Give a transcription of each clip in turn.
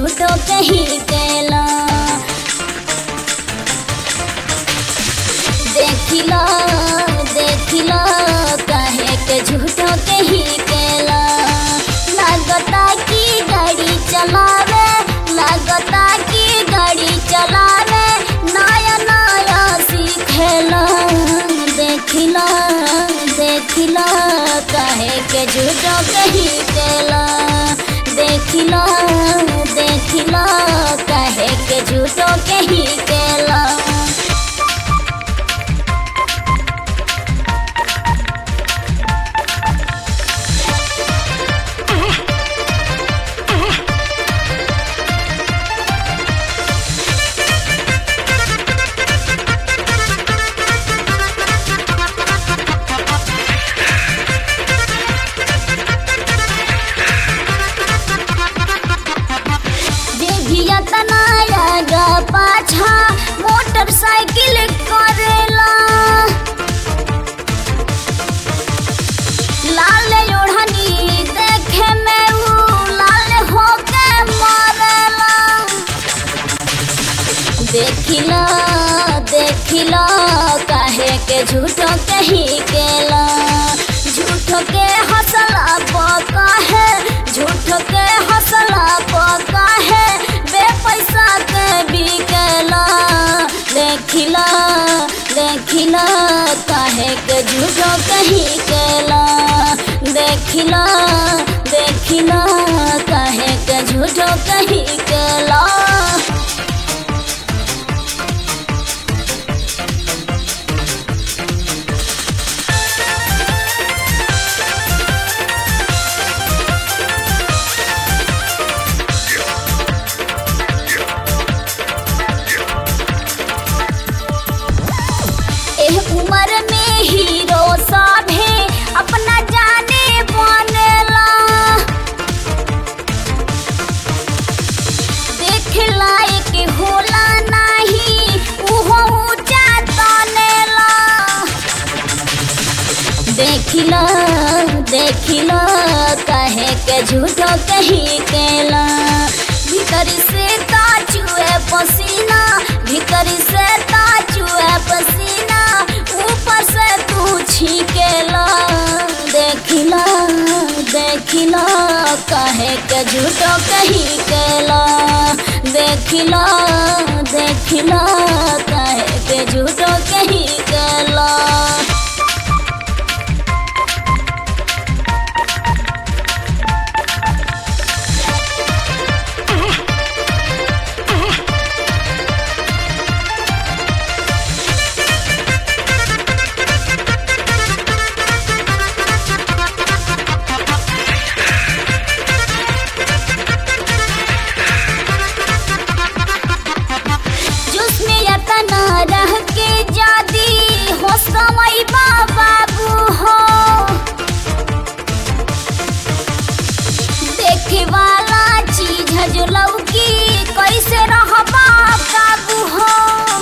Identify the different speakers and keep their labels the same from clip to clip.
Speaker 1: झूठो कहीं केला देखिला देखिला काहे के झूठो कहीं केला लागता की गाड़ी चलावे लागता की गाड़ी चलावे नया नया सीखेला देखिला देखिला काहे के झूठो कहीं केला देखिला देखिला काहे के झूठो कहीं केला देविया तनाया गा पाछा मोटरसाइकिल करेला लाल ओढ़नी देखे में ऊ लाल होके मरेला देखिला देखिला काहे के झूठो कहीं केला झूठो के हौसला पका है झूठो के हौसला पका है बे पैसा के बिकेला देखिला देखिला काहे के झूठो कहीं केला देखिला देखिला काहे के झूठो कहीं केला एह उम्र में हीरो साभे अपना जाने बनेला देख लायक होला नाही उहो ऊंचा तनेला देखिला देखिला कहे के झूठो कहीं केला भीतर से ताचुए पसीना भीतर से ताचुए पसीना ऊपर से तू छीकेला देखिला देखिला कहे के झूठो कहीं केला देखिला देखिला कहे के झूठो कहीं केला जिसमें यतना रह के जादी हो समय बाबू हो देखे वाला चीज है जो लौकी कैसे रहबा काबू हो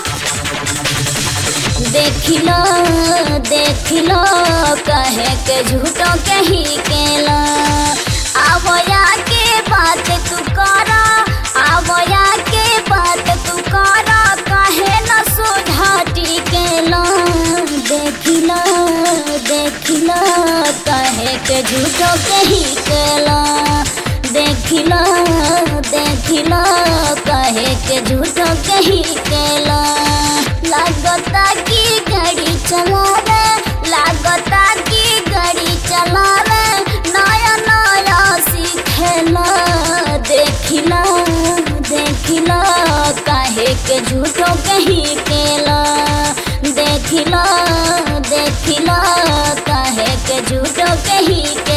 Speaker 1: देखिलो देखिलो कहे के झूठो कहीं केला आवया के बात तू करा आवया के बात तू करा कहे न सुधाटी केला देखिलो देखिलो कहे के झूठो कहीं केला देखिलो देखिलो कहे के झूठो कहीं केला लागता की गाड़ी चलावे लागता की गाड़ी चलावे नया नया सीखेला देखिला देखिला काहे के झूठो कहीं केला देखिला देखिला काहे के झूठो कहीं के